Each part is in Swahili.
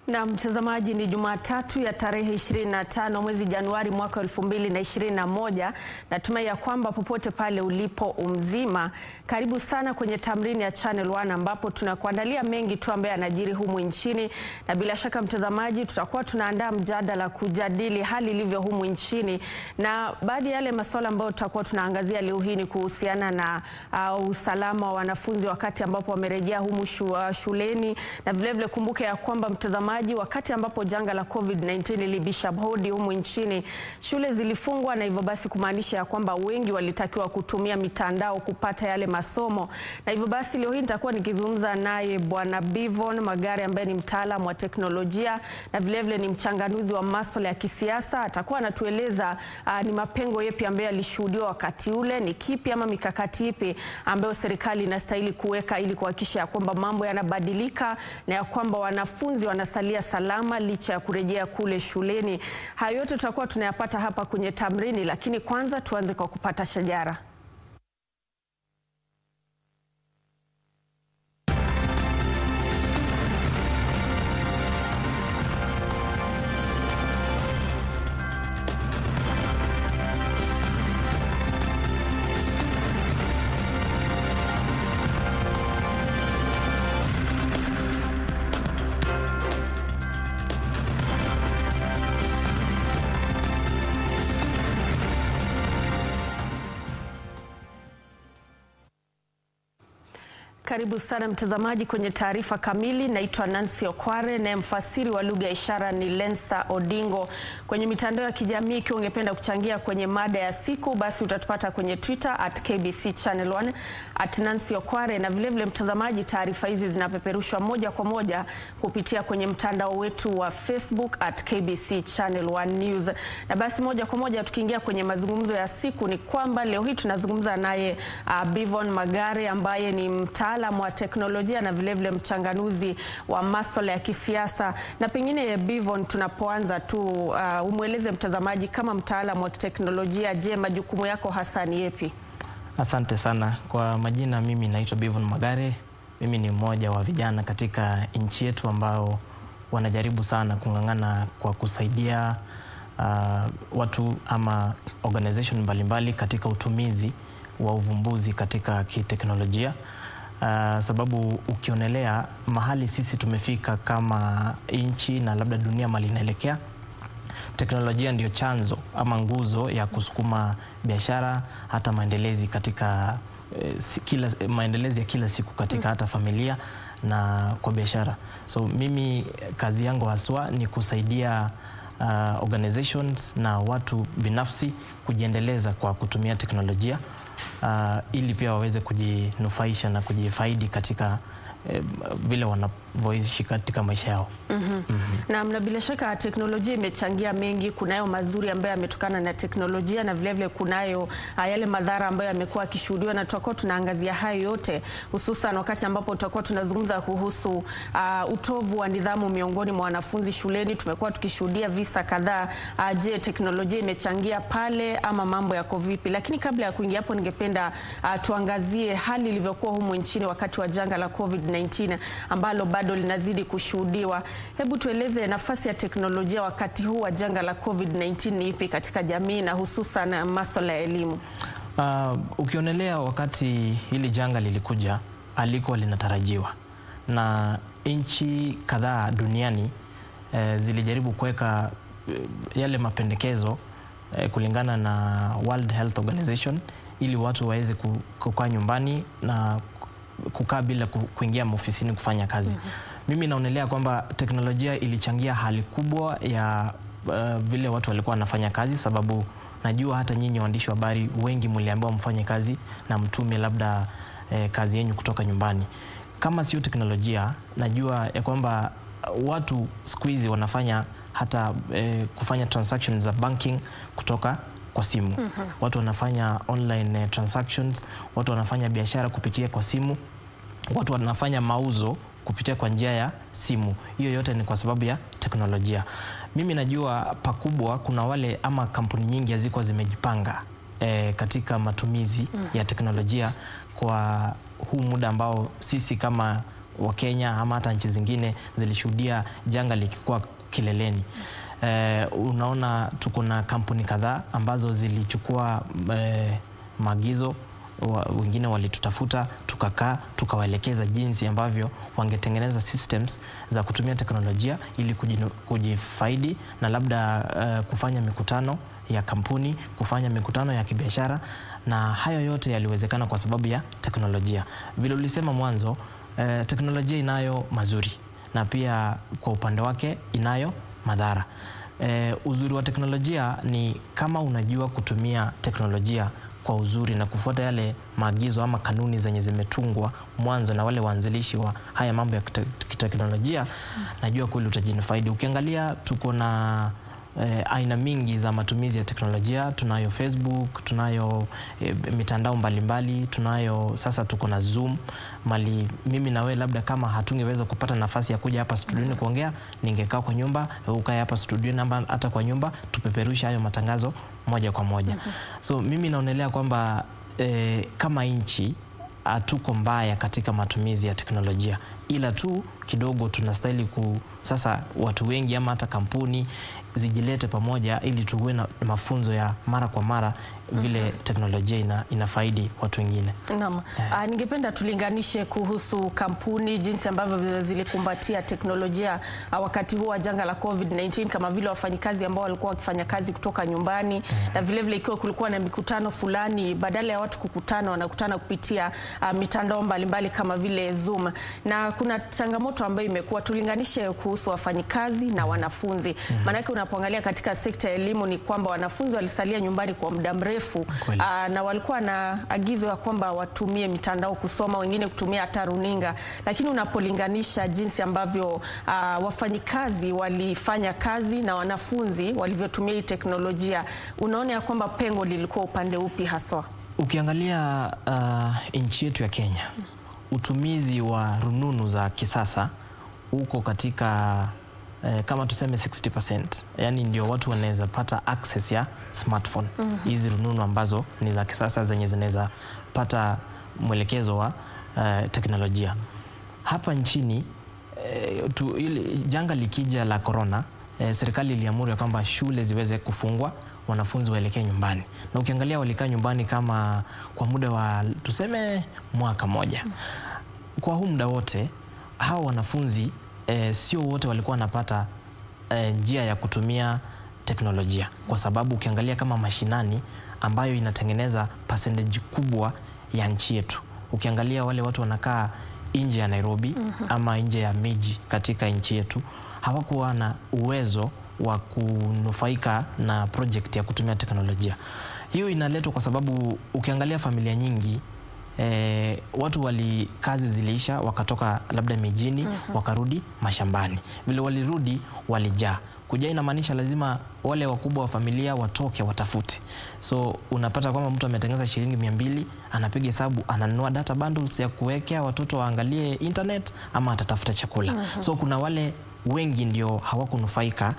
Na mtazamaji, ni Jumatatu ya tarehe 25 mwezi Januari mwaka 2021. Natumai ya kwamba popote pale ulipo umzima, karibu sana kwenye tamrini ya Channel One ambapo tunakuandalia mengi tu ambayo yanajiri humu nchini, na bila shaka mtazamaji, tutakuwa tunaandaa mjadala kujadili hali ilivyo humu nchini, na baadhi ya yale masuala ambayo tutakuwa tunaangazia leo hii ni kuhusiana na uh, usalama wa wanafunzi wakati ambapo wamerejea humu shu, uh, shuleni, na vilevile kumbuke ya kwamba mtazamaji wakati ambapo janga la COVID-19 lilibisha hodi humu nchini, shule zilifungwa na hivyo basi kumaanisha ya kwamba wengi walitakiwa kutumia mitandao kupata yale masomo. Na hivyo basi leo hii nitakuwa nikizungumza naye Bwana Bivon Magare ambaye ni mtaalamu wa teknolojia na vilevile ni mchanganuzi wa masuala ya kisiasa. Atakuwa anatueleza uh, ni mapengo yapi ambayo yalishuhudiwa wakati ule, ni kipi ama mikakati ipi ambayo serikali inastahili kuweka ili kuhakikisha ya kwamba mambo yanabadilika na ya kwamba wanafunzi wanasalia salama licha ya kurejea kule shuleni. Hayo yote tutakuwa tunayapata hapa kwenye tamrini, lakini kwanza tuanze kwa kupata shajara. Karibu sana mtazamaji kwenye taarifa kamili. Naitwa Nancy Okware na mfasiri wa lugha ya ishara ni Lensa Odingo. Kwenye mitandao ya kijamii, ikiwa ungependa kuchangia kwenye mada ya siku, basi utatupata kwenye Twitter at KBC Channel 1 at Nancy Okware, na vilevile mtazamaji, taarifa hizi zinapeperushwa moja kwa moja kupitia kwenye mtandao wetu wa Facebook at KBC Channel 1 News. Na basi moja kwa moja tukiingia kwenye mazungumzo ya siku, ni kwamba leo hii tunazungumza naye uh, Bivon Magare ambaye ni mta mtaalamu wa teknolojia na vilevile mchanganuzi wa masuala ya kisiasa. Na pengine Bivon, tunapoanza tu uh, umweleze mtazamaji kama mtaalamu wa teknolojia, je, majukumu yako hasa ni yepi? Asante sana kwa majina, mimi naitwa Bivon Magare. Mimi ni mmoja wa vijana katika nchi yetu ambao wanajaribu sana kung'ang'ana kwa kusaidia uh, watu ama organization mbalimbali katika utumizi wa uvumbuzi katika kiteknolojia. Uh, sababu ukionelea mahali sisi tumefika kama nchi na labda dunia mali inaelekea, teknolojia ndio chanzo ama nguzo ya kusukuma biashara hata maendelezi katika eh, kila, maendelezi ya kila siku katika hata familia na kwa biashara. So mimi kazi yangu haswa ni kusaidia uh, organizations na watu binafsi kujiendeleza kwa kutumia teknolojia uh, ili pia waweze kujinufaisha na kujifaidi katika vile eh, wanavyoishi katika maisha yao. mm -hmm. mm -hmm. Na, na bila shaka teknolojia imechangia mengi. Kunayo mazuri ambayo yametokana na teknolojia na vilevile kunayo uh, yale madhara ambayo yamekuwa yakishuhudiwa, na tutakuwa tunaangazia hayo yote, hususan wakati ambapo tutakuwa tunazungumza kuhusu uh, utovu wa nidhamu miongoni mwa wanafunzi shuleni. Tumekuwa tukishuhudia visa kadhaa. Uh, je, teknolojia imechangia pale ama mambo yako vipi? Lakini kabla ya kuingia hapo, ningependa uh, tuangazie hali ilivyokuwa humu nchini wakati wa janga la COVID 19 ambalo bado linazidi kushuhudiwa. Hebu tueleze nafasi ya teknolojia wakati huu wa janga la COVID-19 ni ipi katika jamii na hususan masuala ya elimu? Uh, ukionelea wakati hili janga lilikuja alikuwa linatarajiwa na nchi kadhaa duniani eh, zilijaribu kuweka eh, yale mapendekezo eh, kulingana na World Health Organization ili watu waweze kukaa nyumbani na kukaa bila kuingia maofisini kufanya kazi. mm -hmm. Mimi naonelea kwamba teknolojia ilichangia hali kubwa ya uh, vile watu walikuwa wanafanya kazi, sababu najua hata nyinyi waandishi wa habari wengi mliambiwa mfanye kazi na mtume labda eh, kazi yenyu kutoka nyumbani. Kama sio teknolojia, najua ya kwamba watu siku hizi wanafanya hata eh, kufanya transactions za banking kutoka kwa simu. mm -hmm. Watu wanafanya online uh, transactions, watu wanafanya biashara kupitia kwa simu, watu wanafanya mauzo kupitia kwa njia ya simu. Hiyo yote ni kwa sababu ya teknolojia. Mimi najua pakubwa kuna wale ama kampuni nyingi hazikuwa zimejipanga eh, katika matumizi mm -hmm. ya teknolojia kwa huu muda ambao sisi kama wa Kenya ama hata nchi zingine zilishuhudia janga likikuwa kileleni. Eh, unaona tuko na kampuni kadhaa ambazo zilichukua eh, maagizo wa, wengine walitutafuta tukakaa tukawaelekeza jinsi ambavyo wangetengeneza systems za kutumia teknolojia ili kujinu, kujifaidi na labda uh, kufanya mikutano ya kampuni, kufanya mikutano ya kibiashara, na hayo yote yaliwezekana kwa sababu ya teknolojia. Vile ulisema mwanzo, uh, teknolojia inayo mazuri na pia kwa upande wake inayo madhara. Eh, uzuri wa teknolojia ni kama unajua kutumia teknolojia kwa uzuri na kufuata yale maagizo ama kanuni zenye zimetungwa mwanzo na wale waanzilishi wa haya mambo ya kite- kiteknolojia, najua kweli utajinufaidi. Ukiangalia tuko na eh, aina mingi za matumizi ya teknolojia. Tunayo Facebook, tunayo eh, mitandao mbalimbali, tunayo sasa, tuko na Zoom mali. Mimi na wewe labda kama hatungeweza kupata nafasi ya kuja hapa studioni kuongea, ningekaa kwa nyumba, wewe ukae hapa studioni ama hata kwa nyumba, tupeperushe hayo matangazo moja kwa moja. So mimi naonelea kwamba eh, kama nchi hatuko mbaya katika matumizi ya teknolojia, ila tu kidogo tunastahili ku sasa watu wengi ama hata kampuni zijilete pamoja ili tuwe na mafunzo ya mara kwa mara vile teknolojia ina, inafaidi watu wengine. Naam. Ah, ningependa tulinganishe kuhusu kampuni jinsi ambavyo vile zilikumbatia teknolojia ah, wakati huu wa janga la COVID-19 kama vile wafanyikazi ambao walikuwa wakifanya kazi kutoka nyumbani na vile vile ikiwa kulikuwa na mikutano fulani badala ya watu kukutana wanakutana kupitia ah, mitandao mbalimbali kama vile Zoom. Na kuna changamoto ambayo imekuwa tulinganishe kuhusu wafanyikazi na wanafunzi. Maanake unapoangalia katika sekta ya elimu ni kwamba wanafunzi walisalia nyumbani kwa muda mrefu Kweli. ah, na walikuwa na agizo ya kwamba watumie mitandao kusoma, wengine kutumia hata runinga, lakini unapolinganisha jinsi ambavyo ah, wafanyikazi walifanya kazi na wanafunzi walivyotumia hii teknolojia, unaona ya kwamba pengo lilikuwa upande upi haswa? Ukiangalia uh, nchi yetu ya Kenya, utumizi wa rununu za kisasa uko katika eh, kama tuseme 60%, yani ndio watu wanaweza pata access ya smartphone hizi rununu ambazo ni za kisasa zenye zinaweza pata mwelekezo wa eh, teknolojia hapa nchini. Eh, tu, ili, janga likija la corona eh, serikali iliamuru ya kwamba shule ziweze kufungwa wanafunzi waelekee nyumbani, na ukiangalia walikaa nyumbani kama kwa muda wa tuseme mwaka moja. Kwa huu muda wote hawa wanafunzi eh, sio wote walikuwa wanapata eh, njia ya kutumia teknolojia, kwa sababu ukiangalia kama mashinani ambayo inatengeneza percentage kubwa ya nchi yetu, ukiangalia wale watu wanakaa nje ya Nairobi ama nje ya miji katika nchi yetu hawakuwa na uwezo wa kunufaika na project ya kutumia teknolojia. Hiyo inaletwa kwa sababu ukiangalia familia nyingi eh, watu wali kazi ziliisha wakatoka labda mijini wakarudi mashambani. Vile walirudi walijaa. Kujaa inamaanisha lazima wale wakubwa wa familia watoke watafute. So unapata kwamba mtu ametengeneza shilingi mia mbili anapiga hesabu, ananunua data bundles ya kuwekea watoto waangalie internet ama atatafuta chakula. So kuna wale wengi ndio hawakunufaika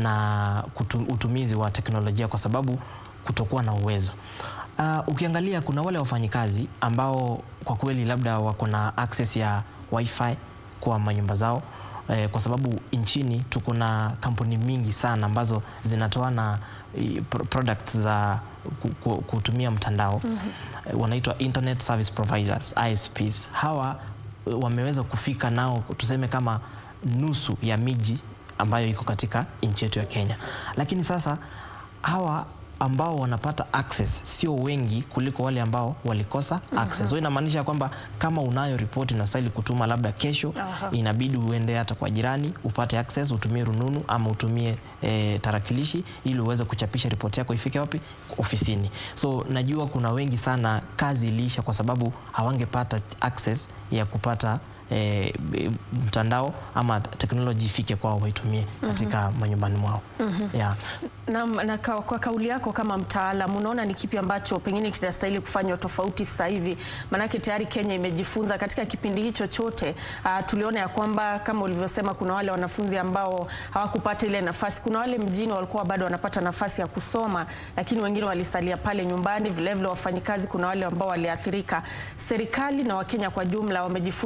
na kutu, utumizi wa teknolojia kwa sababu kutokuwa na uwezo. Uh, ukiangalia kuna wale wafanyikazi ambao kwa kweli labda wako na access ya wifi kwa manyumba zao eh, kwa sababu nchini tuko na kampuni mingi sana ambazo zinatoa na eh, pro- products za ku- ku- kutumia mtandao eh, wanaitwa internet service providers ISPs. Hawa eh, wameweza kufika nao tuseme kama nusu ya miji ambayo iko katika nchi yetu ya Kenya, lakini sasa hawa ambao wanapata access sio wengi kuliko wale ambao walikosa access. So inamaanisha kwamba kama unayo ripoti unastahili kutuma labda kesho, Aha. inabidi uende hata kwa jirani upate access, utumie rununu ama utumie eh, tarakilishi ili uweze kuchapisha ripoti yako ifike wapi? Ofisini. So najua kuna wengi sana kazi iliisha kwa sababu hawangepata access ya kupata eh, b- mtandao ama teknoloji ifike kwao waitumie katika manyumbani mwao. Yeah. Na, na ka, kwa kauli yako kama mtaalam unaona ni kipi ambacho pengine kitastahili kufanywa tofauti sasa hivi? Maanake tayari Kenya imejifunza katika kipindi hicho chote. Uh, tuliona ya kwamba kama ulivyosema, kuna wale wanafunzi ambao hawakupata ile nafasi. Kuna wale mjini walikuwa bado wanapata nafasi ya kusoma, lakini wengine walisalia pale nyumbani. Vilevile wafanyikazi, kuna wale ambao waliathirika. Serikali na Wakenya kwa jumla wamejifunza nini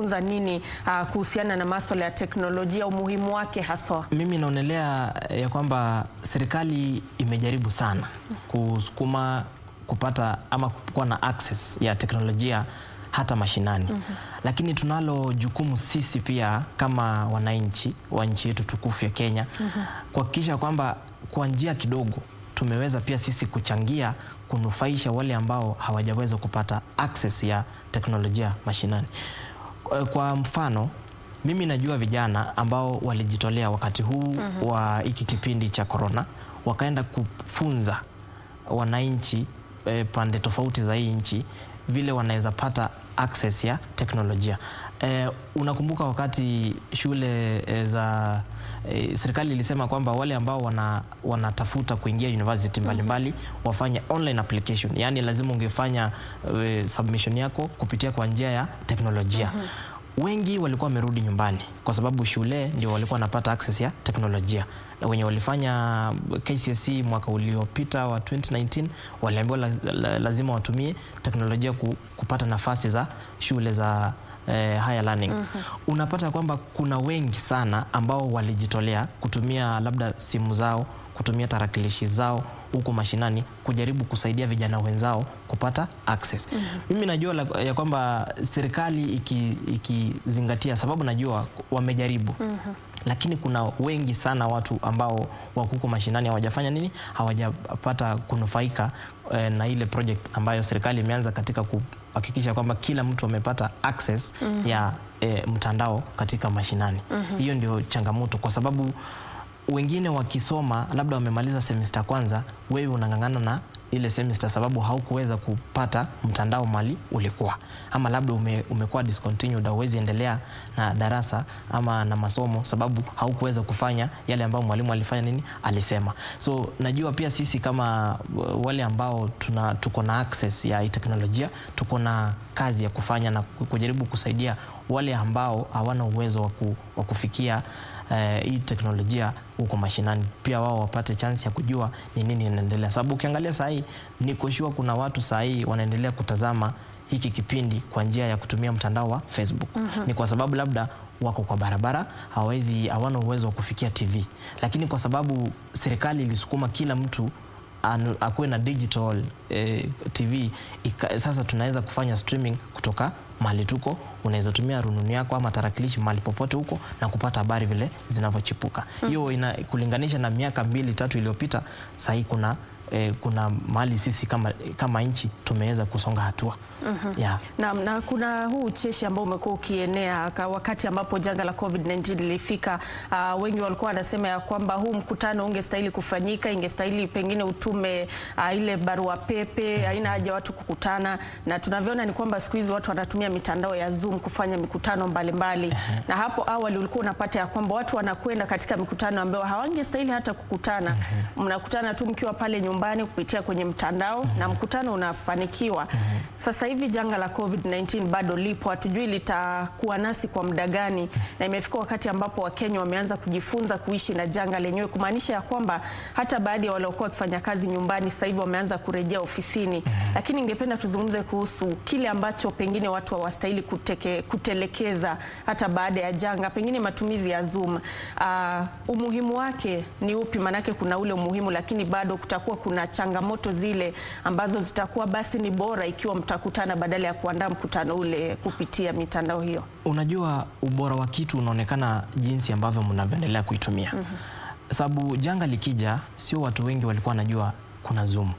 nini uh, kuhusiana na masuala ya teknolojia, umuhimu wake haswa? Mimi naonelea ya kwamba serikali imejaribu sana kusukuma kupata ama kuwa na access ya teknolojia hata mashinani. Lakini tunalo jukumu sisi pia kama wananchi wa nchi yetu tukufu ya Kenya kuhakikisha kwamba kwa njia kidogo tumeweza pia sisi kuchangia kunufaisha wale ambao hawajaweza kupata access ya teknolojia mashinani. Kwa- Kwa mfano mimi najua vijana ambao walijitolea wakati huu wa hiki kipindi cha corona, wakaenda kufunza wananchi eh, pande tofauti za hii nchi vile wanaweza pata access ya teknolojia. Eh, unakumbuka wakati shule eh, za eh, serikali ilisema kwamba wale ambao wana, wanatafuta kuingia university mbalimbali wafanye online application, yaani lazima ungefanya eh, submission yako kupitia kwa njia ya teknolojia wengi walikuwa wamerudi nyumbani kwa sababu shule ndio walikuwa wanapata access ya teknolojia, na wenye walifanya KCSE mwaka uliopita wa 2019 waliambiwa la, la, lazima watumie teknolojia ku, kupata nafasi za shule za eh, higher learning. Unapata kwamba kuna wengi sana ambao walijitolea kutumia labda simu zao kutumia tarakilishi zao huko mashinani kujaribu kusaidia vijana wenzao kupata access. Mimi najua la, ya kwamba serikali iki- ikizingatia, sababu najua wamejaribu lakini kuna wengi sana watu ambao wako huko mashinani hawajafanya nini, hawajapata kunufaika eh, na ile project ambayo serikali imeanza katika kuhakikisha kwamba kila mtu amepata access ya eh, mtandao katika mashinani. Hiyo ndio changamoto kwa sababu wengine wakisoma labda wamemaliza semester kwanza, wewe unang'ang'ana na ile semester sababu haukuweza kupata mtandao mali ulikuwa, ama labda ume, umekuwa discontinued, hauwezi endelea na darasa ama na masomo sababu haukuweza kufanya yale ambayo mwalimu alifanya nini alisema. So najua pia sisi kama uh, wale ambao tuna tuko na access ya hii teknolojia, tuko na kazi ya kufanya na kujaribu kusaidia wale ambao hawana uwezo wa ku- wa kufikia eh, hii teknolojia huko mashinani, pia wao wapate chance ya kujua ni nini inaendelea, sababu ukiangalia saa hii niko sure kuna watu saa hii wanaendelea kutazama hiki kipindi kwa njia ya kutumia mtandao wa Facebook. Ni kwa sababu labda wako kwa barabara, hawawezi hawana uwezo wa kufikia TV, lakini kwa sababu serikali ilisukuma kila mtu anu- akuwe na digital eh, TV ika, sasa tunaweza kufanya streaming kutoka mahali tuko. Unaweza tumia rununu yako ama tarakilishi mahali popote huko na kupata habari vile zinavyochipuka. Hiyo ina kulinganisha na miaka mbili tatu iliyopita, sahii kuna eh, kuna mahali sisi kama, kama nchi tumeweza kusonga hatua yeah. Na, na kuna huu ucheshi ambao umekuwa ukienea ka- wakati ambapo janga la COVID-19 lilifika. Uh, wengi walikuwa wanasema ya kwamba huu mkutano ungestahili kufanyika, ingestahili pengine utume uh, ile barua pepe, haina haja watu kukutana, na tunavyoona ni kwamba siku hizi watu wanatumia mitandao ya Zoom kufanya mikutano mbalimbali na hapo awali ulikuwa unapata ya kwamba watu wanakwenda katika mikutano ambayo hawangestahili hata kukutana. Mnakutana tu mkiwa pale nyumbani kupitia kwenye mtandao na mkutano unafanikiwa. Sasa hivi janga la COVID-19 bado lipo, hatujui litakuwa nasi kwa muda gani, na imefika wakati ambapo Wakenya wameanza kujifunza kuishi na janga lenyewe, kumaanisha ya kwamba hata baadhi ya waliokuwa wakifanya kazi nyumbani sasa hivi wameanza kurejea ofisini. Lakini ningependa tuzungumze kuhusu kile ambacho pengine watu hawastahili kuteke, kutelekeza hata baada ya janga, pengine matumizi ya Zoom. Ah, umuhimu wake ni upi? Maanake kuna ule umuhimu, lakini bado kutakuwa kuna changamoto zile ambazo zitakuwa basi ni bora ikiwa mtakutana badala ya kuandaa mkutano ule kupitia mitandao hiyo. Unajua, ubora wa kitu unaonekana jinsi ambavyo mnavyoendelea kuitumia. Sababu janga likija, sio watu wengi walikuwa wanajua kuna Zoom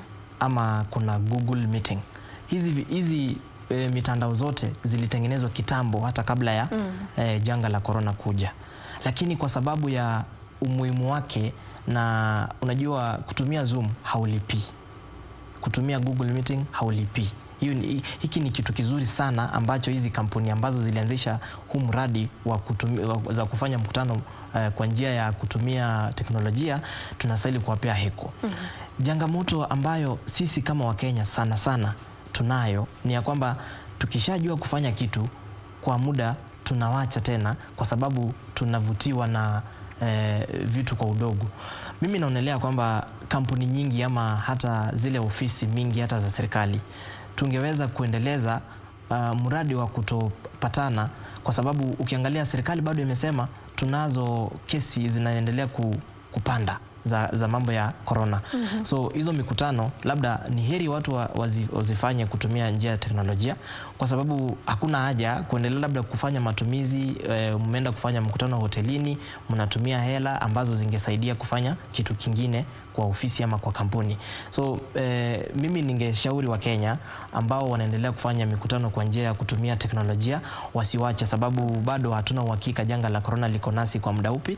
ama kuna Google Meeting. Hizi, hizi e, mitandao zote zilitengenezwa kitambo hata kabla ya e, janga la korona kuja, lakini kwa sababu ya umuhimu wake na unajua kutumia Zoom haulipii kutumia Google Meeting haulipi. Hiyo ni, hiki ni kitu kizuri sana ambacho hizi kampuni ambazo zilianzisha huu mradi wa kutumia, wa, za kufanya mkutano eh, kwa njia ya kutumia teknolojia tunastahili kuwapea heko. Changamoto ambayo sisi kama Wakenya sana sana tunayo ni ya kwamba tukishajua kufanya kitu kwa muda tunawacha tena kwa sababu tunavutiwa na eh, vitu kwa udogo. Mimi naonelea kwamba kampuni nyingi ama hata zile ofisi mingi hata za serikali tungeweza kuendeleza uh, mradi wa kutopatana kwa sababu ukiangalia serikali bado imesema tunazo kesi zinaendelea ku, kupanda za, za mambo ya corona. So hizo mikutano labda ni heri watu wa, wazi, wazifanye kutumia njia ya teknolojia, kwa sababu hakuna haja kuendelea labda kufanya matumizi e, mmeenda kufanya mkutano hotelini, mnatumia hela ambazo zingesaidia kufanya kitu kingine kwa ofisi ama kwa kampuni. So eh, mimi ningeshauri wa Kenya ambao wanaendelea kufanya mikutano kwa njia ya kutumia teknolojia wasiwache, sababu bado hatuna uhakika janga la corona liko nasi kwa muda upi,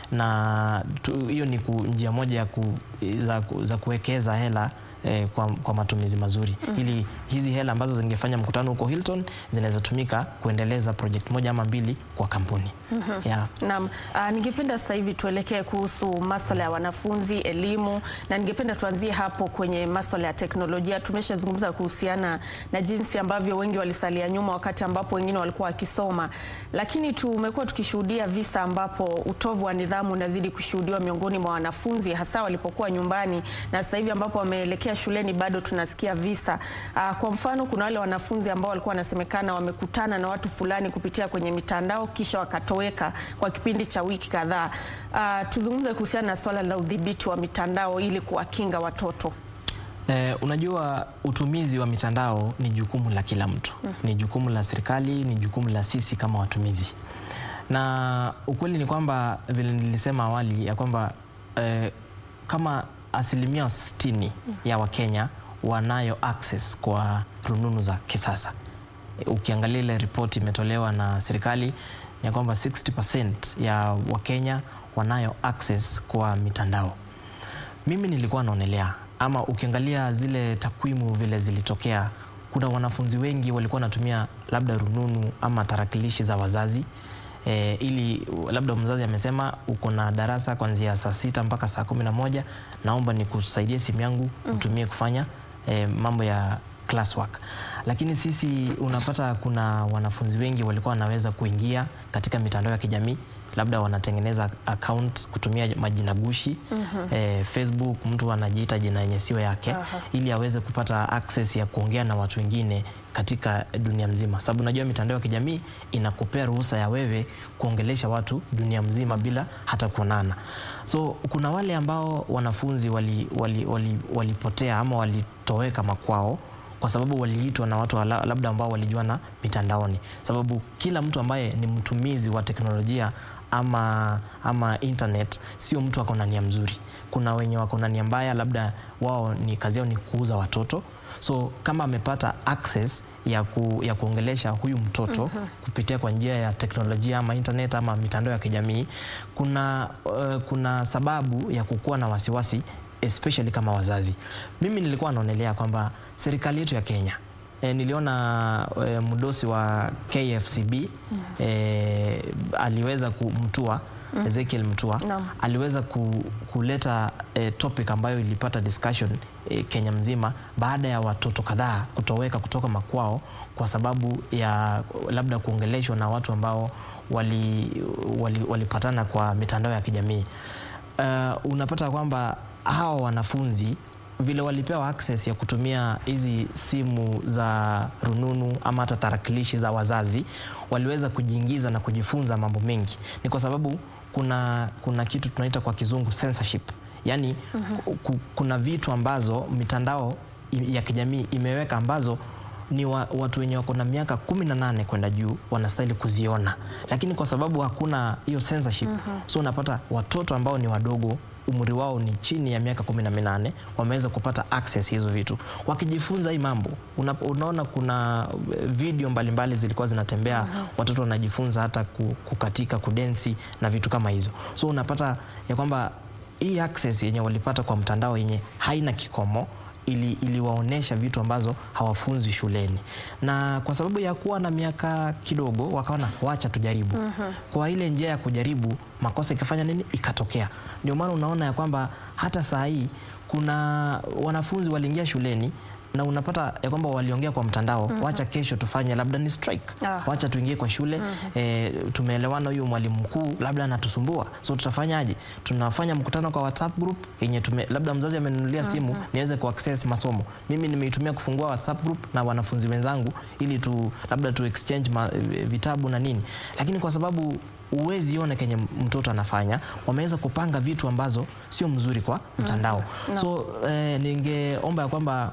na tu- hiyo ni ku, njia moja ya ku, za, ku- za kuwekeza hela eh, kwa, kwa matumizi mazuri ili hizi hela ambazo zingefanya mkutano huko Hilton zinaweza tumika kuendeleza project moja ama mbili kwa kampuni yeah. Naam, ah, ningependa sasa hivi tuelekee kuhusu masuala ya wanafunzi, elimu na ningependa tuanzie hapo kwenye masuala ya teknolojia. Tumeshazungumza kuhusiana na jinsi ambavyo wengi walisalia nyuma wakati ambapo wengine walikuwa wakisoma, lakini tumekuwa tukishuhudia visa ambapo utovu wa nidhamu unazidi kushuhudiwa miongoni mwa wanafunzi hasa walipokuwa nyumbani, na sasa hivi ambapo wameelekea shuleni bado tunasikia visa. Ah, Kwa mfano, kuna wale wanafunzi ambao walikuwa wanasemekana wamekutana na watu fulani kupitia kwenye mitandao kisha wakatoweka kwa kipindi cha wiki kadhaa. Ah, tuzungumze kuhusiana na swala la udhibiti wa mitandao ili kuwakinga watoto. Eh, unajua utumizi wa mitandao ni jukumu la kila mtu, ni jukumu la serikali, ni jukumu la sisi kama watumizi, na ukweli ni kwamba vile nilisema awali ya kwamba eh, kama asilimia 60 ya Wakenya wanayo access kwa rununu za kisasa. Eh, Ukiangalia ile ripoti imetolewa na serikali ni ya kwamba 60% ya Wakenya wanayo access kwa mitandao. Mimi nilikuwa naonelea ama ukiangalia zile takwimu vile zilitokea, kuna wanafunzi wengi walikuwa wanatumia labda rununu ama tarakilishi za wazazi e, ili labda mzazi amesema uko na darasa kuanzia saa sita mpaka saa kumi na moja naomba nikusaidie simu yangu utumie kufanya e, mambo ya classwork. Lakini sisi unapata kuna wanafunzi wengi walikuwa wanaweza kuingia katika mitandao ya kijamii labda wanatengeneza account kutumia majina gushi eh, Facebook, mtu anajiita jina yenye sio yake Aha. ili aweze kupata access ya kuongea na watu wengine katika dunia mzima, sababu unajua mitandao ya kijamii inakupea ruhusa ya wewe kuongelesha watu dunia mzima bila hata kuonana. So kuna wale ambao wanafunzi walipotea wali, wali, walipotea ama walitoweka makwao kwa sababu waliitwa na watu wala- labda ambao walijuana mitandaoni, sababu kila mtu ambaye ni mtumizi wa teknolojia ama, ama internet sio mtu ako na nia mzuri. Kuna wenye wako na nia mbaya, labda wao ni kazi yao ni kuuza watoto. So kama amepata access ya, ku, ya kuongelesha huyu mtoto kupitia kwa njia ya teknolojia ama internet ama mitandao ya kijamii, kuna, uh, kuna sababu ya kukuwa na wasiwasi especially kama wazazi. Mimi nilikuwa naonelea kwamba serikali yetu ya Kenya E, niliona e, mdosi wa KFCB e, aliweza kumtua Ezekiel Mtua Naam. aliweza ku, kuleta e, topic ambayo ilipata discussion e, Kenya mzima baada ya watoto kadhaa kutoweka kutoka makwao kwa sababu ya labda kuongeleshwa na watu ambao wali, wali, walipatana kwa mitandao ya kijamii. Uh, unapata kwamba hawa wanafunzi vile walipewa access ya kutumia hizi simu za rununu ama hata tarakilishi za wazazi, waliweza kujiingiza na kujifunza mambo mengi. Ni kwa sababu kuna, kuna kitu tunaita kwa kizungu censorship, yaani ku, kuna vitu ambazo mitandao i- ya kijamii imeweka ambazo ni wa, watu wenye wako na miaka kumi na nane kwenda juu wanastahili kuziona, lakini kwa sababu hakuna hiyo censorship so unapata watoto ambao ni wadogo umri wao ni chini ya miaka kumi na minane wameweza kupata access hizo vitu wakijifunza hii mambo. Una, unaona kuna eh, video mbalimbali zilikuwa zinatembea watoto wanajifunza hata ku- kukatika, kudensi na vitu kama hizo, so unapata ya kwamba hii access yenye walipata kwa mtandao yenye haina kikomo ili iliwaonesha vitu ambazo hawafunzi shuleni, na kwa sababu ya kuwa na miaka kidogo wakaona wacha tujaribu. Kwa ile njia ya kujaribu, makosa ikafanya nini, ikatokea. Ndio maana unaona ya kwamba hata saa hii kuna wanafunzi waliingia shuleni na unapata ya kwamba waliongea kwa mtandao wacha kesho tufanye labda ni strike Ah. wacha tuingie kwa shule eh, tumeelewana huyu mwalimu mkuu labda anatusumbua so tutafanyaje tunafanya mkutano kwa whatsapp group yenye tume, labda mzazi amenunulia simu niweze kuaccess masomo mimi nimeitumia kufungua whatsapp group na wanafunzi wenzangu ili tu labda tu exchange ma, vitabu na nini lakini kwa sababu uwezi ona kenye mtoto anafanya wameweza kupanga vitu ambazo sio mzuri kwa mtandao so eh, ningeomba ya kwamba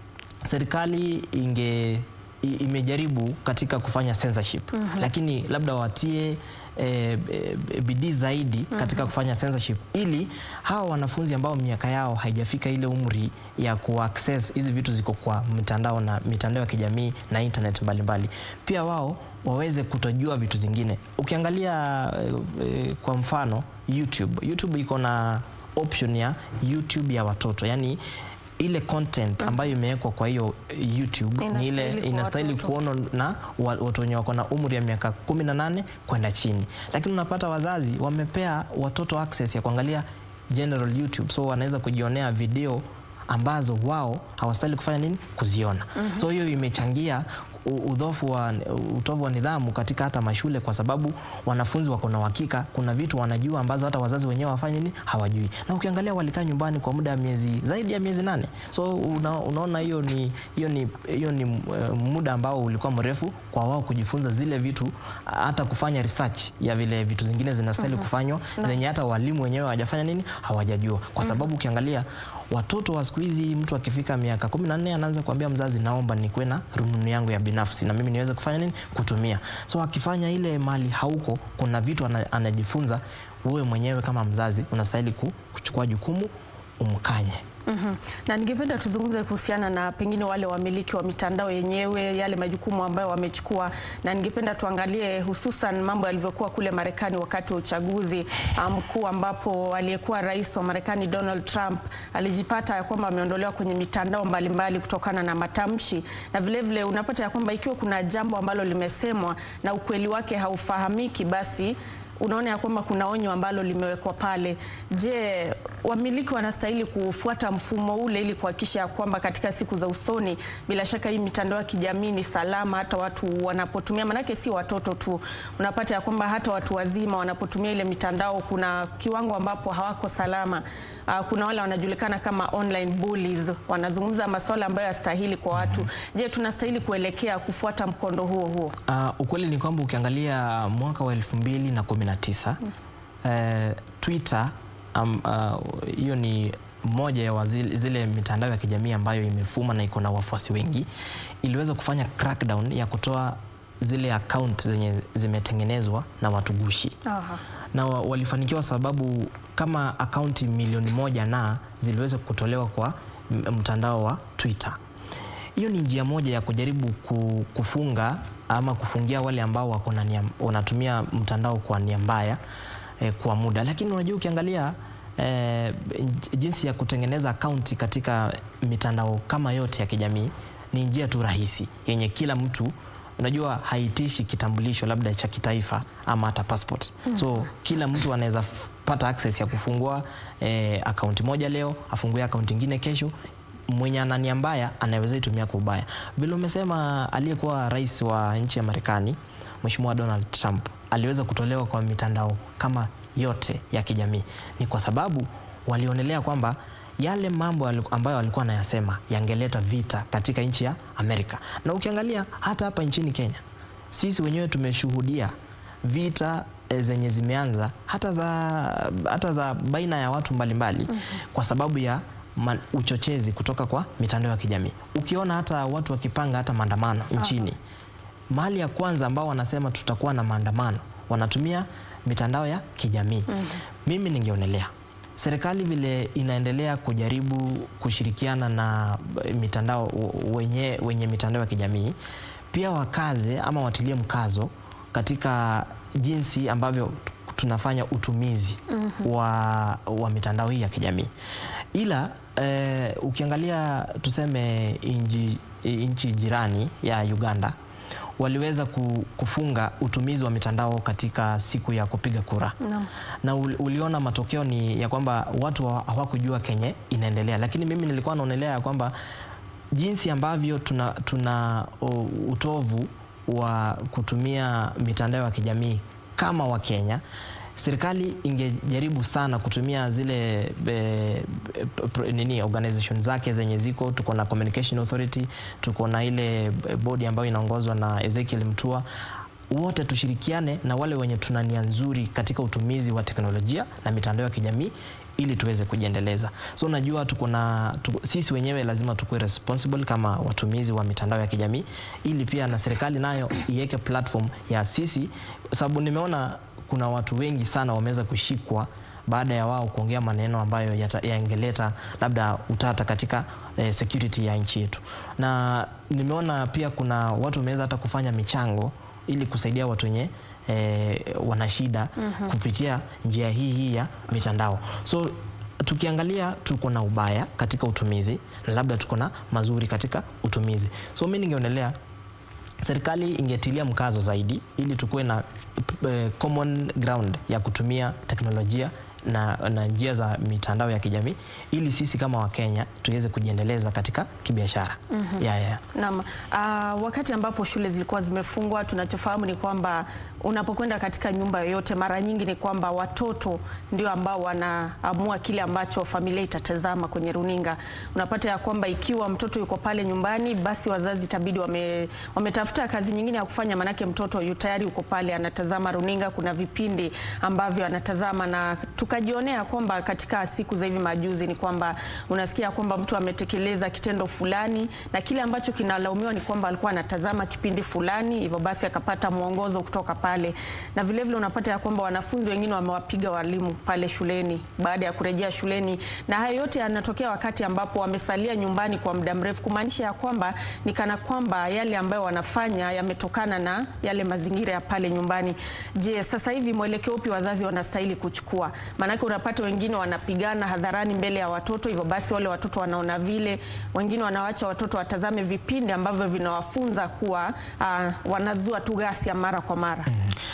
serikali inge i- imejaribu katika kufanya censorship lakini labda watie e, e, bidii zaidi katika kufanya censorship ili hawa wanafunzi ambao miaka yao haijafika ile umri ya kuaccess hizi vitu ziko kwa mitandao na mitandao ya kijamii na internet mbalimbali pia wao waweze kutojua vitu zingine ukiangalia e, e, kwa mfano YouTube YouTube iko na option ya YouTube ya watoto yani ile content ambayo imewekwa kwa hiyo YouTube ni ile Inastahili kwa inastahili watoto. kuonwa na wa- watu wenye wako na umri ya miaka 18 kwenda chini, lakini unapata wazazi wamepea watoto access ya kuangalia general YouTube, so wanaweza kujionea video ambazo wao hawastahili kufanya nini kuziona. So hiyo imechangia u- udhofu wa utovu wa nidhamu katika hata mashule, kwa sababu wanafunzi wako na uhakika, kuna vitu wanajua ambazo hata wazazi wenyewe wafanye nini hawajui, na ukiangalia walikaa nyumbani kwa muda wa miezi zaidi ya miezi nane, so una, unaona hiyo ni hiyo ni hiyo ni eh, muda ambao ulikuwa mrefu kwa wao kujifunza zile vitu, hata kufanya research ya vile vitu zingine zinastahili kufanywa zenye hata walimu wenyewe hawajafanya nini hawajajua, kwa sababu ukiangalia watoto wa siku hizi, mtu akifika miaka 14 anaanza kuambia mzazi, naomba nikuwe na rununu yangu ya binafsi na mimi niweze kufanya nini kutumia. So akifanya ile mali hauko, kuna vitu ana, anajifunza. Wewe mwenyewe kama mzazi unastahili ku- kuchukua jukumu umkanye. Mhm. Na ningependa tuzungumze kuhusiana na pengine wale wamiliki wa mitandao yenyewe, yale majukumu ambayo wamechukua, na ningependa tuangalie hususan mambo yalivyokuwa kule Marekani wakati wa uchaguzi ah, mkuu, ambapo aliyekuwa rais wa Marekani Donald Trump alijipata ya kwamba ameondolewa kwenye mitandao mbalimbali kutokana na matamshi, na vilevile vile unapata ya kwamba ikiwa kuna jambo ambalo limesemwa na ukweli wake haufahamiki, basi unaona ya kwamba kuna onyo ambalo limewekwa pale. Je, wamiliki wanastahili kufuata mfumo ule ili kuhakikisha ya kwamba katika siku za usoni, bila shaka hii mitandao ya kijamii ni salama, hata watu wanapotumia, manake si watoto tu, unapata ya kwamba hata watu wazima wanapotumia ile mitandao, kuna kiwango ambapo hawako salama. Uh, kuna wale wanajulikana kama online bullies, wanazungumza masuala ambayo yastahili kwa watu. Je, tunastahili kuelekea kufuata mkondo huo huo? Uh, ukweli ni kwamba ukiangalia mwaka wa elfu mbili na kumi na tisa eh, Twitter um, uh, hiyo ni moja ya wazile, zile mitandao ya kijamii ambayo imefuma na iko na wafuasi wengi, iliweza kufanya crackdown ya kutoa zile account zenye zimetengenezwa na watu gushi Aha. na wa- walifanikiwa sababu kama akaunti milioni moja na ziliweza kutolewa kwa m- mtandao wa Twitter. Hiyo ni njia moja ya kujaribu ku- kufunga ama kufungia wale ambao wako na nia- wanatumia mtandao kwa nia mbaya eh, kwa muda, lakini unajua ukiangalia eh, j- jinsi ya kutengeneza akaunti katika mitandao kama yote ya kijamii ni njia tu rahisi yenye kila mtu unajua haitishi kitambulisho labda cha kitaifa ama hata passport. So kila mtu anaweza f- pata access ya kufungua eh, akaunti moja leo, afungue akaunti ingine kesho. Mwenye ana nia mbaya anaweza itumia kwa ubaya. Vile umesema, aliyekuwa rais wa nchi ya Marekani Mheshimiwa Donald Trump aliweza kutolewa kwa mitandao kama yote ya kijamii, ni kwa sababu walionelea kwamba yale mambo yali- ambayo walikuwa anayasema yangeleta vita katika nchi ya Amerika. Na ukiangalia hata hapa nchini Kenya, sisi wenyewe tumeshuhudia vita eh, zenye zimeanza hata za, hata za baina ya watu mbalimbali kwa sababu ya ma, uchochezi kutoka kwa mitandao ya kijamii. Ukiona hata watu wakipanga hata maandamano nchini, mahali ya kwanza ambao wanasema tutakuwa na maandamano wanatumia mitandao ya kijamii. Mimi ningeonelea serikali vile inaendelea kujaribu kushirikiana na eh, mitandao wenye, wenye mitandao ya kijamii pia wakaze ama watilie mkazo katika jinsi ambavyo tunafanya utumizi wa, wa mitandao hii ya kijamii ila eh, ukiangalia tuseme inji, nchi jirani ya Uganda waliweza ku- kufunga utumizi wa mitandao katika siku ya kupiga kura Naam. na ul- uliona matokeo ni ya kwamba watu hawa- hawakujua kenye inaendelea, lakini mimi nilikuwa naonelea ya kwamba jinsi ambavyo tuna, tuna o, utovu wa kutumia mitandao ya kijamii kama Wakenya, serikali ingejaribu sana kutumia zile e, e, nini organization zake zenye ziko. Tuko na Communication Authority, tuko na ile bodi ambayo inaongozwa na Ezekiel Mutua wote tushirikiane na wale wenye tuna nia nzuri katika utumizi wa teknolojia na mitandao ya kijamii ili tuweze kujiendeleza. So unajua tuko na tuko, sisi wenyewe lazima tukuwe responsible kama watumizi wa mitandao ya kijamii ili pia na serikali nayo iweke platform ya sisi, sababu nimeona kuna watu wengi sana wameweza kushikwa baada ya wao kuongea maneno ambayo yangeleta labda utata katika eh, security ya nchi yetu, na nimeona pia kuna watu wameweza hata kufanya michango ili kusaidia watu wenye eh, wana shida mm -hmm. kupitia njia hii hii ya mitandao. So tukiangalia tuko na ubaya katika utumizi na labda tuko na mazuri katika utumizi. So mimi ningeonelea serikali ingetilia mkazo zaidi ili tukuwe na eh, common ground ya kutumia teknolojia na, na njia za mitandao ya kijamii ili sisi kama Wakenya tuweze kujiendeleza katika kibiashara. mm -hmm. yeah, yeah. Naam. Uh, wakati ambapo shule zilikuwa zimefungwa, tunachofahamu ni kwamba unapokwenda katika nyumba yoyote, mara nyingi ni kwamba watoto ndio ambao wanaamua kile ambacho familia itatazama kwenye runinga. Unapata ya kwamba ikiwa mtoto yuko pale nyumbani, basi wazazi itabidi wame, wametafuta kazi nyingine ya kufanya, manake mtoto yu tayari yuko pale anatazama runinga, kuna vipindi ambavyo anatazama na tukajionea kwamba katika siku za hivi majuzi ni kwamba unasikia kwamba mtu ametekeleza kitendo fulani na kile ambacho kinalaumiwa ni kwamba alikuwa anatazama kipindi fulani, hivyo basi akapata mwongozo kutoka pale, na vilevile vile unapata ya kwamba wanafunzi wengine wamewapiga walimu pale shuleni baada ya kurejea shuleni, na hayo yote yanatokea wakati ambapo wamesalia nyumbani kwa muda mrefu, kumaanisha ya kwamba ni kana kwamba yale ambayo wanafanya yametokana na yale mazingira ya pale nyumbani. Je, sasa hivi mwelekeo upi wazazi wanastahili kuchukua? Maanake unapata wengine wanapigana hadharani mbele ya watoto, hivyo basi wale watoto wanaona vile, wengine wanawacha watoto watazame vipindi ambavyo vinawafunza kuwa uh, wanazua tu ghasia mara kwa mara.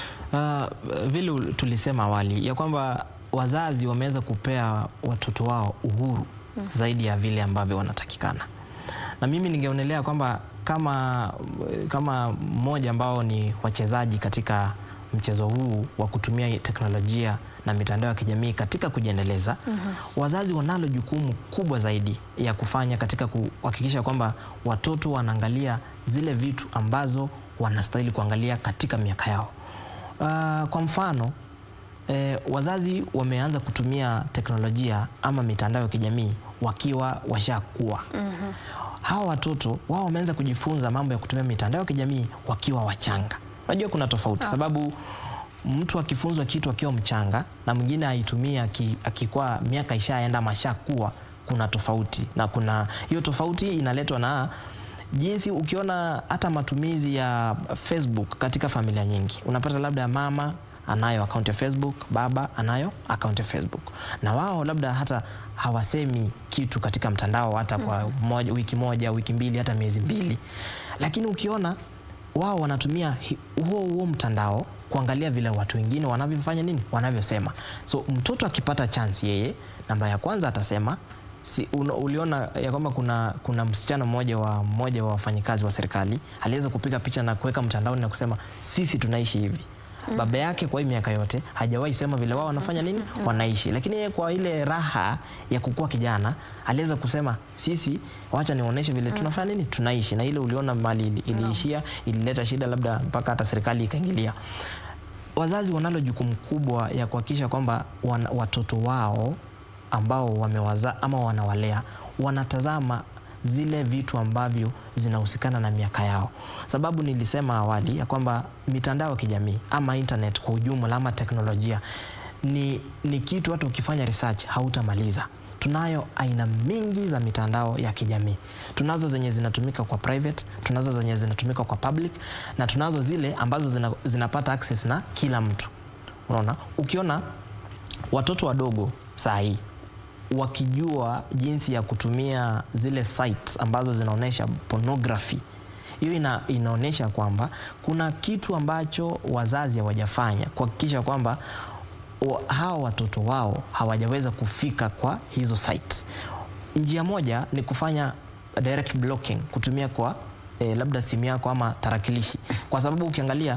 Uh, vile tulisema awali ya kwamba wazazi wameweza kupea watoto wao uhuru mm. zaidi ya vile ambavyo wanatakikana, na mimi ningeonelea kwamba kama kama mmoja ambao ni wachezaji katika mchezo huu wa kutumia teknolojia na mitandao ya kijamii katika kujiendeleza, mm -hmm. wazazi wanalo jukumu kubwa zaidi ya kufanya katika kuhakikisha kwamba watoto wanaangalia zile vitu ambazo wanastahili kuangalia katika miaka yao. Uh, kwa mfano eh, wazazi wameanza kutumia teknolojia ama mitandao ya kijamii wakiwa washakuwa. mm -hmm. Hawa watoto wao wameanza kujifunza mambo ya kutumia mitandao ya kijamii wakiwa wachanga. Unajua kuna tofauti, sababu mtu akifunzwa kitu akiwa mchanga na mwingine aitumia akikuwa miaka ishaenda mashakuwa, kuna tofauti, na kuna hiyo tofauti inaletwa na jinsi ukiona hata matumizi ya Facebook katika familia nyingi, unapata labda mama anayo akaunti ya Facebook, baba anayo akaunti ya Facebook, na wao labda hata hawasemi kitu katika mtandao hata kwa moja, wiki moja, wiki mbili, hata miezi mbili, lakini ukiona wao wanatumia huo huo mtandao kuangalia vile watu wengine wanavyofanya nini, wanavyosema. So mtoto akipata chance, yeye namba ya kwanza atasema si, un, uliona ya kwamba kuna, kuna msichana mmoja wa mmoja wa wafanyikazi wa serikali aliweza kupiga picha na kuweka mtandaoni na kusema sisi tunaishi hivi. Mm. Baba yake kwa hii miaka yote hajawahi sema vile wao wanafanya nini, mm. wanaishi, lakini yeye kwa ile raha ya kukua kijana aliweza kusema sisi, wacha nionyeshe vile mm. tunafanya nini, tunaishi. Na ile uliona mali iliishia, ilileta shida, labda mpaka hata serikali ikaingilia. Wazazi wanalo jukumu kubwa ya kuhakikisha kwamba watoto wao ambao wamewazaa ama wanawalea wanatazama zile vitu ambavyo zinahusikana na miaka yao, sababu nilisema awali ya kwamba mitandao ya kijamii ama internet kwa ujumla ama teknolojia ni, ni kitu hata ukifanya research hautamaliza. Tunayo aina mingi za mitandao ya kijamii. Tunazo zenye zinatumika kwa private, tunazo zenye zinatumika kwa public na tunazo zile ambazo zina, zinapata access na kila mtu. Unaona, ukiona watoto wadogo saa hii wakijua jinsi ya kutumia zile sites ambazo zinaonyesha pornography, hiyo ina, inaonyesha kwamba kuna kitu ambacho wazazi hawajafanya kuhakikisha kwamba hawa watoto wao hawajaweza kufika kwa hizo sites. Njia moja ni kufanya direct blocking kutumia kwa eh, labda simu yako ama tarakilishi, kwa sababu ukiangalia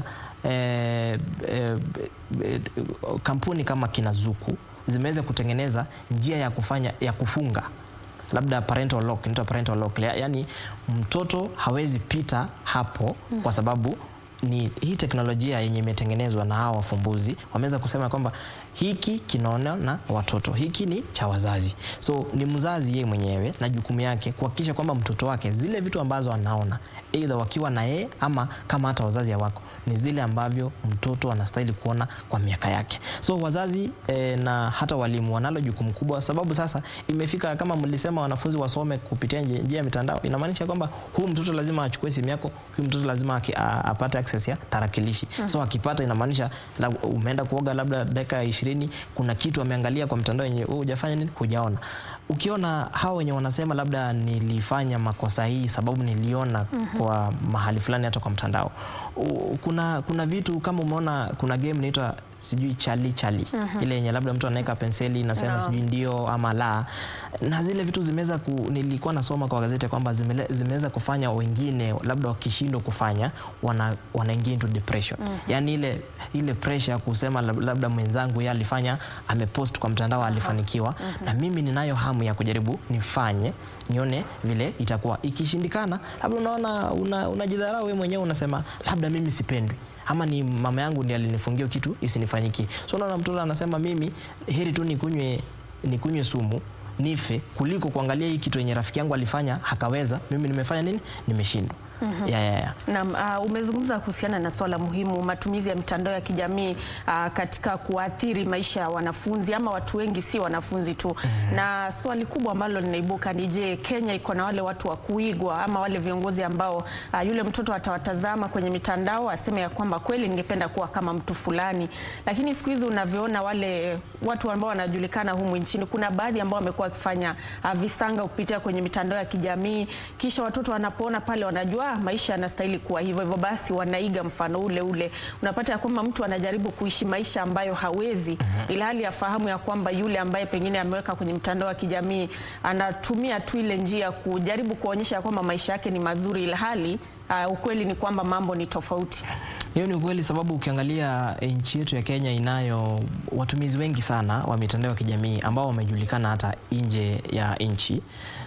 eh, eh, eh, kampuni kama kina Zuku zimeweza kutengeneza njia ya kufanya ya kufunga labda parental lock, inaitwa parental lock, Ya- yaani mtoto hawezi pita hapo kwa sababu ni hii teknolojia yenye imetengenezwa na hawa wafumbuzi wameweza kusema kwamba hiki kinaona na watoto, hiki ni cha wazazi. So ni mzazi yeye mwenyewe na jukumu yake kuhakikisha kwamba mtoto wake zile vitu ambazo anaona aidha wakiwa na yeye ama kama hata wazazi hawako ni zile ambavyo mtoto anastahili kuona kwa miaka yake. So wazazi eh, na hata walimu wanalo jukumu kubwa, sababu sasa imefika kama mlisema wanafunzi wasome kupitia nje- njia ya mitandao, inamaanisha kwamba huyu mtoto lazima achukue simu yako, huyu mtoto lazima aki- a- apate access ya tarakilishi. So akipata, inamaanisha la- umeenda kuoga labda dakika ishirini, kuna kitu ameangalia kwa mtandao yenye wewe hujafanya nini, hujaona. Ukiona hao wenye wanasema labda nilifanya makosa hii sababu niliona kwa mahali fulani hata kwa mtandao. U- Kuna, kuna vitu kama umeona kuna game inaitwa sijui chali chali ile yenye labda mtu anaweka penseli inasema No. sijui ndio ama la, na zile vitu zimeweza ku, nilikuwa nasoma kwa gazeti kwamba zimele- zimeweza kufanya wengine labda wakishindwa kufanya wana, wanaingia into depression yani ile, ile pressure ya kusema lab- labda mwenzangu yeye alifanya amepost kwa mtandao alifanikiwa na mimi ninayo hamu ya kujaribu nifanye nione vile itakuwa ikishindikana labda unaona una- unajidharau wewe mwenyewe unasema labda mimi sipendwi ama ni mama yangu ndiye alinifungia kitu isinifanyikie so unaona mtoto anasema mimi heri tu nikunywe nikunywe sumu nife kuliko kuangalia hii kitu yenye rafiki yangu alifanya hakaweza mimi nimefanya nini nimeshindwa ya, ya, ya. Naam, uh, umezungumza kuhusiana na swala muhimu, matumizi ya mitandao ya kijamii uh, katika kuathiri maisha ya wanafunzi ama watu wengi, si wanafunzi tu. Na swali kubwa ambalo linaibuka ni je, Kenya iko na wale watu wa kuigwa ama wale viongozi ambao uh, yule mtoto atawatazama kwenye mitandao aseme ya kwamba kweli ningependa kuwa kama mtu fulani. Lakini siku hizi unavyoona wale watu ambao wanajulikana humu nchini, kuna baadhi ambao wamekuwa wakifanya uh, visanga kupitia kwenye mitandao ya kijamii, kisha watoto wanapoona pale wanajua "Ah, maisha yanastahili kuwa hivyo hivyo, basi wanaiga mfano ule ule. Unapata ya kwamba mtu anajaribu kuishi maisha ambayo hawezi, ilhali afahamu ya kwamba yule ambaye pengine ameweka kwenye mtandao wa kijamii anatumia tu ile njia kujaribu kuonyesha ya kwamba maisha yake ni mazuri, ilhali uh, ukweli ni kwamba mambo ni tofauti. Hiyo ni ukweli, sababu ukiangalia nchi yetu ya Kenya inayo watumizi wengi sana wa mitandao ya kijamii ambao wamejulikana hata nje ya nchi.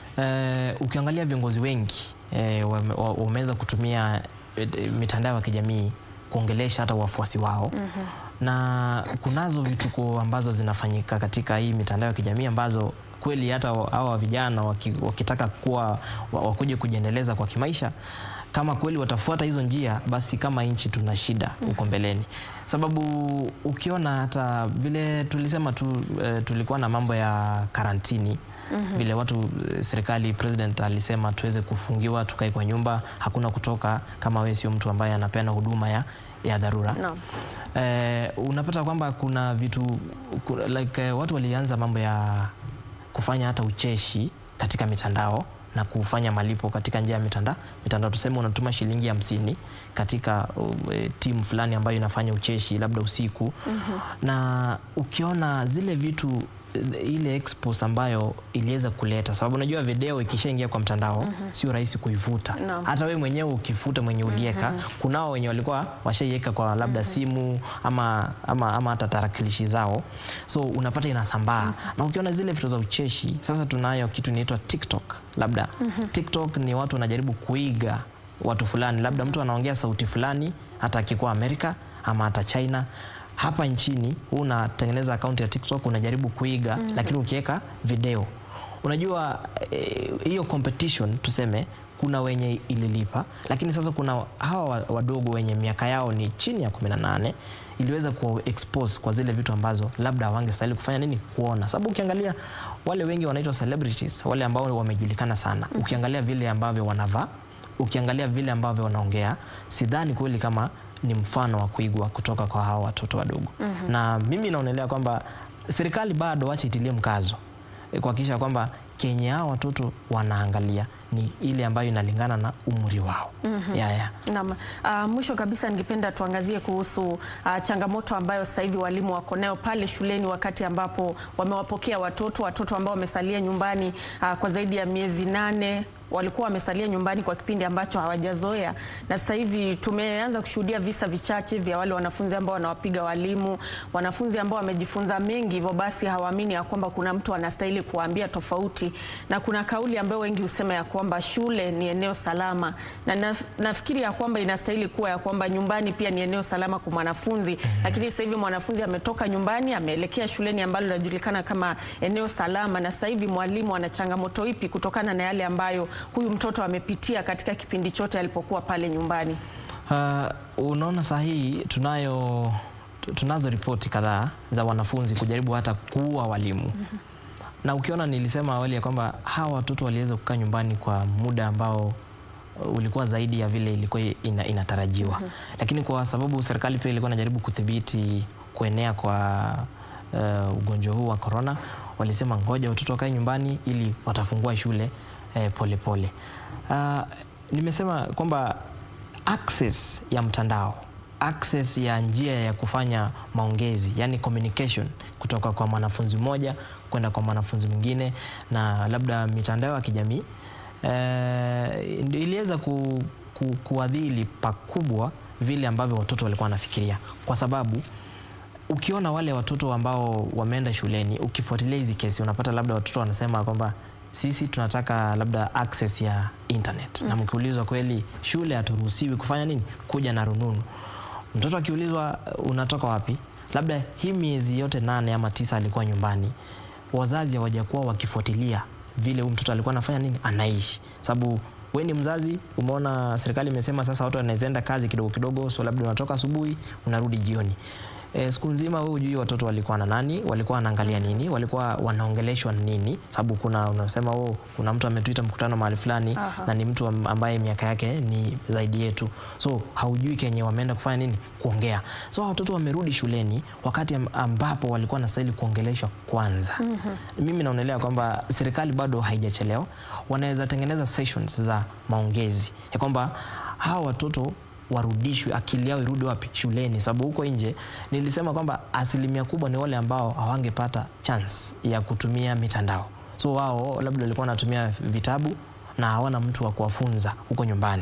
Eh, ukiangalia viongozi wengi eh, wame- wa- wameweza kutumia eh, mitandao ya kijamii kuongelesha hata wafuasi wao na kunazo vituko ambazo zinafanyika katika hii mitandao ya kijamii ambazo kweli hata wa- hawa vijana waki, wakitaka kuwa wa- wakuje kujiendeleza kwa kimaisha kama kweli watafuata hizo njia, basi kama nchi tuna shida huko mbeleni, sababu ukiona hata vile tulisema tu eh, tulikuwa na mambo ya karantini vile watu eh, serikali president alisema tuweze kufungiwa tukae kwa nyumba, hakuna kutoka kama wewe sio mtu ambaye anapeana huduma ya, ya dharura Naam. eh, unapata kwamba kuna vitu ku- like, eh, watu walianza mambo ya kufanya hata ucheshi katika mitandao na kufanya malipo katika njia ya mitandao mitandao. Tuseme unatuma shilingi hamsini katika uh, eh, timu fulani ambayo inafanya ucheshi labda usiku na ukiona zile vitu eh, ile expose ambayo iliweza kuleta, sababu unajua video ikishaingia kwa mtandao sio rahisi kuivuta Naam. hata wewe mwenyewe ukifuta mwenye ulieka kunao wenye walikuwa washaiweka kwa labda simu ama, ama, ama hata tarakilishi zao, so unapata inasambaa na ukiona zile vitu za ucheshi. Sasa tunayo kitu inaitwa TikTok labda TikTok ni watu wanajaribu kuiga watu fulani, labda mtu anaongea sauti fulani, hata akikuwa Amerika ama hata China hapa nchini, huu unatengeneza akaunti ya TikTok unajaribu kuiga, lakini ukiweka video unajua eh, hiyo competition tuseme kuna wenye ililipa, lakini sasa kuna hawa wa- wadogo wenye miaka yao ni chini ya 18 iliweza ku expose kwa zile vitu ambazo labda hawangestahili kufanya nini kuona, sababu ukiangalia wale wengi wanaitwa celebrities, wale ambao wamejulikana sana, ukiangalia vile ambavyo wanavaa, ukiangalia vile ambavyo wanaongea, sidhani kweli kama ni mfano wa kuigwa kutoka kwa hawa watoto wadogo. Na mimi naonelea kwamba serikali bado wache itilie mkazo eh, kuhakikisha kwamba kenye hao watoto wanaangalia ni ile ambayo inalingana na umri wao. ya, ya. Naam. Uh, mwisho kabisa ningependa tuangazie kuhusu uh, changamoto ambayo sasa hivi walimu wako nayo pale shuleni wakati ambapo wamewapokea watoto watoto ambao wamesalia nyumbani uh, kwa zaidi ya miezi nane walikuwa wamesalia nyumbani kwa kipindi ambacho hawajazoea, na sasa hivi tumeanza kushuhudia visa vichache vya wale wanafunzi ambao wanawapiga walimu, wanafunzi ambao wamejifunza mengi, hivyo basi hawaamini ya kwamba kuna mtu anastahili kuwaambia tofauti, na kuna kauli ambayo wengi husema ya kwamba shule ni eneo salama, na naf- nafikiri ya kwamba inastahili kuwa ya kwamba nyumbani pia ni eneo salama kwa mwanafunzi, lakini sasa hivi mwanafunzi ametoka nyumbani ameelekea shuleni ambalo linajulikana kama eneo salama, na sasa hivi mwalimu ana changamoto ipi kutokana na yale ambayo huyu mtoto amepitia katika kipindi chote alipokuwa pale nyumbani? Uh, unaona saa hii tunayo tunazo ripoti kadhaa za wanafunzi kujaribu hata kuua walimu na ukiona nilisema awali ya kwamba hawa watoto waliweza kukaa nyumbani kwa muda ambao uh, ulikuwa zaidi ya vile ilikuwa ina, inatarajiwa lakini kwa sababu serikali pia ilikuwa inajaribu kudhibiti kuenea kwa uh, ugonjwa huu wa corona walisema ngoja watoto wakae nyumbani ili watafungua shule eh, pole pole. Uh, nimesema kwamba access ya mtandao access ya njia ya kufanya maongezi yani communication kutoka kwa mwanafunzi mmoja kwenda kwa mwanafunzi mwingine na labda mitandao ya kijamii eh, ndio iliweza ku, ku, kuadhili pakubwa vile ambavyo watoto walikuwa wanafikiria kwa sababu ukiona wale watoto ambao wameenda shuleni ukifuatilia hizi kesi unapata labda watoto wanasema kwamba sisi tunataka labda access ya internet na mkiulizwa kweli shule haturuhusiwi kufanya nini kuja na rununu mtoto akiulizwa unatoka wapi labda hii miezi yote nane ama tisa alikuwa nyumbani wazazi hawajakuwa wakifuatilia vile huyu mtoto alikuwa anafanya nini anaishi sababu we ni mzazi umeona serikali imesema sasa watu wanaweza enda kazi kidogo kidogo so labda unatoka asubuhi unarudi jioni E, siku nzima wewe hujui watoto walikuwa na nani, walikuwa wanaangalia nini, walikuwa wanaongeleshwa na nini, sababu kuna unasema oh, kuna mtu ametuita mkutano mahali fulani Aha. na ni mtu am- ambaye miaka yake ni zaidi yetu, so haujui kenye wameenda kufanya nini, kuongea. So hawa watoto wamerudi shuleni wakati am- ambapo walikuwa wanastahili kuongeleshwa kwanza. Mimi naonelea kwamba serikali bado haijachelewa, wanaweza tengeneza sessions za maongezi ya kwamba hawa watoto warudishwe, akili yao irudi wapi? Shuleni, sababu huko nje nilisema kwamba asilimia kubwa ni wale ambao hawangepata chance ya kutumia mitandao, so wao labda walikuwa wanatumia vitabu na hawana mtu wa kuwafunza huko nyumbani.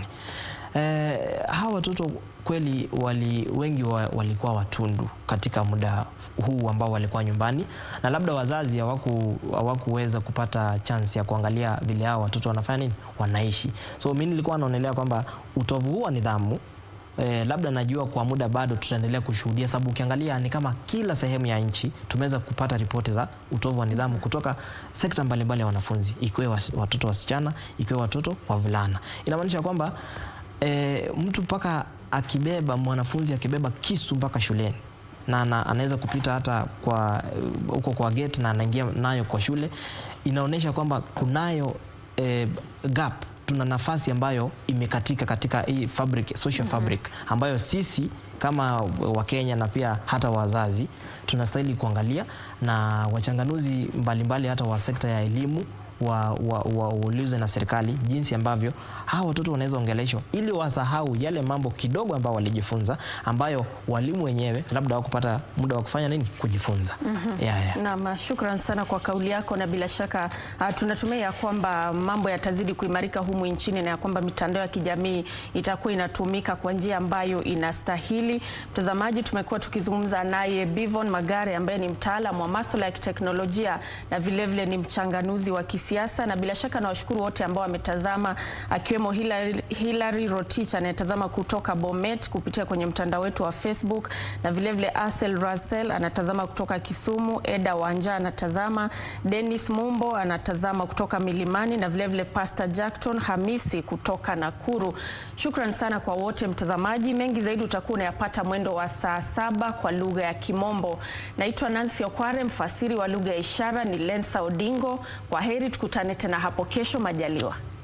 Eh, hawa watoto kweli wali, wengi wa, walikuwa watundu katika muda huu ambao walikuwa nyumbani, na labda wazazi hawaku hawakuweza kupata chance ya kuangalia vile hao watoto wanafanya nini, wanaishi. So mimi nilikuwa naonelea kwamba utovu huu wa nidhamu Eh, labda najua kwa muda bado tutaendelea kushuhudia, sababu ukiangalia ni kama kila sehemu ya nchi tumeweza kupata ripoti za utovu wa nidhamu kutoka sekta mbalimbali ya wanafunzi, ikiwe was- watoto wasichana, ikiwe watoto wavulana. Inamaanisha kwamba eh, mtu mpaka akibeba mwanafunzi akibeba kisu mpaka shuleni na ana- anaweza kupita hata kwa eh, huko kwa gate na anaingia nayo kwa shule, inaonyesha kwamba kunayo eh, gap tuna nafasi ambayo imekatika katika hii fabric, social fabric ambayo sisi kama Wakenya na pia hata wazazi tunastahili kuangalia na wachanganuzi mbalimbali hata wa sekta ya elimu waulize wa, wa, waulize na serikali jinsi ambavyo hawa watoto wanaweza ongeleshwa ili wasahau yale mambo kidogo ambayo walijifunza ambayo walimu wenyewe labda hawakupata muda wa kufanya nini kujifunza. yeah, yeah. Naam, shukran sana kwa kauli yako, na bila shaka uh, tunatumai ya kwamba mambo yatazidi kuimarika humu nchini na ya kwamba mitandao ya kijamii itakuwa inatumika kwa njia ambayo inastahili. Mtazamaji, tumekuwa tukizungumza naye Bivon Magare ambaye ni mtaalamu wa masuala ya kiteknolojia na vilevile vile ni mchanganuzi wa kisiasa, na bila shaka nawashukuru wote ambao wametazama, akiwemo Hilary, Hilary Rotich anayetazama kutoka Bomet kupitia kwenye mtandao wetu wa Facebook na vilevile Asel Russell anatazama kutoka Kisumu, Eda Wanja anatazama, Dennis Mumbo anatazama kutoka Milimani na vilevile Pastor Jackton Hamisi kutoka Nakuru. Shukran sana kwa wote mtazamaji. Mengi zaidi utakuwa unayapata mwendo wa saa saba kwa lugha ya Kimombo. Naitwa Nancy Okware, mfasiri wa lugha ya ishara ni Lensa Odingo. Kwa heri, tukutane tena hapo kesho majaliwa.